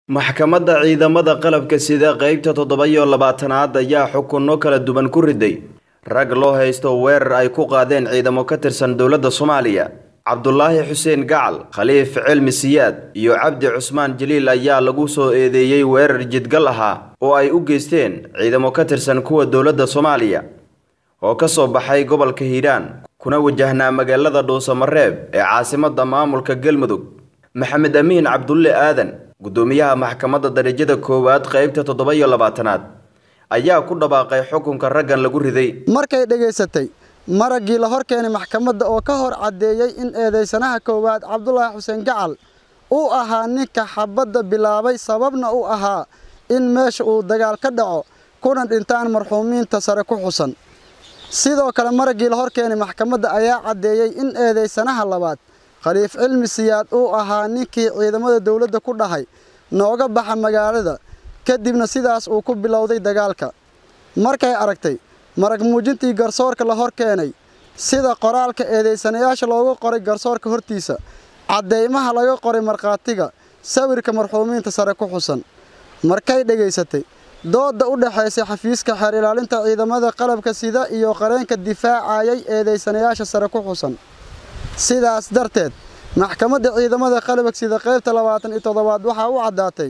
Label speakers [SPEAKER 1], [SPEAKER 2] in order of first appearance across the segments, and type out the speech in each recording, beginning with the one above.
[SPEAKER 1] maxkamadda ciidamada qalabka sida qeybta toddoba iyo labaatanaad ayaa xukunno kala duwan ku riday rag loo haysto weerar ay ku qaadeen ciidamo ka tirsan dowladda soomaaliya cabdulaahi xuseen gacal khaliif cilmi siyaad iyo cabdi cusmaan jaliil ayaa lagu soo eedeeyey weerar jidgal ahaa oo ay u geysteen ciidamo ka tirsan kuwa dowladda soomaaliya oo ka soo baxay gobolka hiiraan kuna wajahnaa magaalada dhuusamareeb ee caasimadda maamulka galmudug maxamed amiin cabdulle aadan guddoomiyaha maxkamadda darajada koowaad qeybta toddoba iyo labaatanaad ayaa ku dhawaaqay xukunka raggan lagu riday
[SPEAKER 2] markay dhegaysatay maraggii la hor keenay maxkamadda oo ka hor caddeeyey in eedaysanaha koowaad cabdulaahi xuseen gacal uu ahaa ninka xabadda bilaabay sababna u ahaa in meesha uu dagaal ka dhaco kuna dhintaan marxuumiinta sare ku xusan sidoo kale maraggii la hor keenay maxkamadda ayaa caddeeyey in eedaysanaha labaad khaliif cilmi siyaad uu ahaa ninkii ciidamada dowladda ku dhahay nooga baxa magaalada kadibna sidaas uu ku bilowday dagaalka markay aragtay marag muujintii garsoorka la hor keenay sida qoraalka eedaysanayaasha loogu qoray garsoorka hortiisa caddeymaha laga qoray markhaatiga sawirka marxuumiinta sare ku xusan markay dhegaysatay doodda u dhexaysay xafiiska xeer ilaalinta ciidamada qalabka sida iyo qareenka difaacayay eedaysanayaasha sare ku xusan sidaas darteed maxkamadda ciidamada qalabka sida qaybta labaatan iyo toddobaad waxaa u caddaatay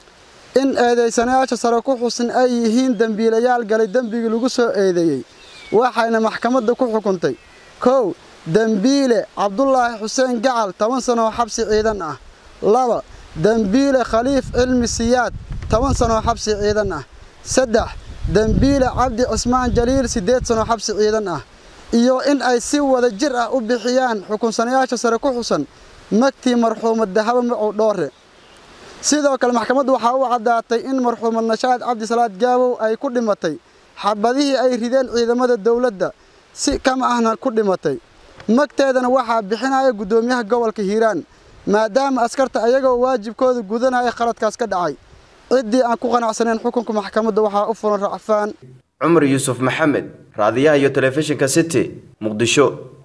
[SPEAKER 2] in eedaysanayaasha sare ku xusan ay yihiin dembiilayaal galay dembigii lagu soo eedeeyey waxayna maxkamadda ku xukuntay kow dembiile cabdulaahi xuseen gacal toban sanoo xabsi ciidan ah laba dembiile khaliif cilmi siyaad toban sanoo xabsi ciidan ah saddex dembiile cabdi cismaan jaliil siddeed sanoo xabsi ciidan ah iyo in ay si wada jir ah u bixiyaan xukunsanayaasha sare ku xusan magtii marxuumad dahabo macow dhoore sidoo kale maxkamaddu waxaa u caddaatay in marxuumad nashaad cabdisalaad gaabow ay ku dhimatay xabadihii ay rideen ciidamada dowladda si kama ahna ku dhimatay magteedana waxaa bixinaya guddoomiyaha gobolka hiiraan maadaama askarta ayagoo waajibkooda gudanaya khaladkaas ka dhacay ciddii aan ku qanacsanayn xukunka maxkamadda waxaa u furan racfaan
[SPEAKER 1] cumar yuusuf maxamed raadiyaha iyo telefishinka city muqdisho